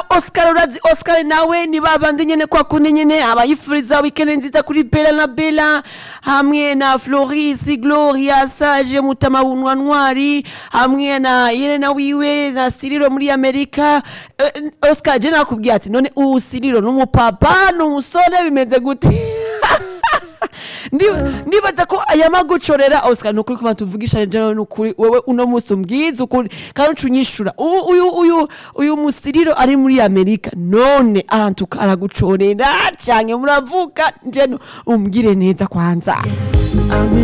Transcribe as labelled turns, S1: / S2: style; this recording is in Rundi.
S1: oscar urazi oscar nawe ni babandi nyene kwa kundi nyene abayifuriza wikende nziza kuri bela na bela hamwe na floris gloria sage mutama wunwa ntwari hamwe na yelena wiwe na siriro muri amerika Eh, oscar je nakubwiye ati none uwu siriro n'umupapa n'umusore bimeze gute Ndi- ndibaza ko ayamagucorera oscar nukuri kuma tuvugisha jana nukuri wewe uno musi umbwiza ukuri kandi uca unyishura U- uyu uyu uyu musiriro ari muri amerika none arantuka aragucorera canke muravuka nje umbwire neza kwanza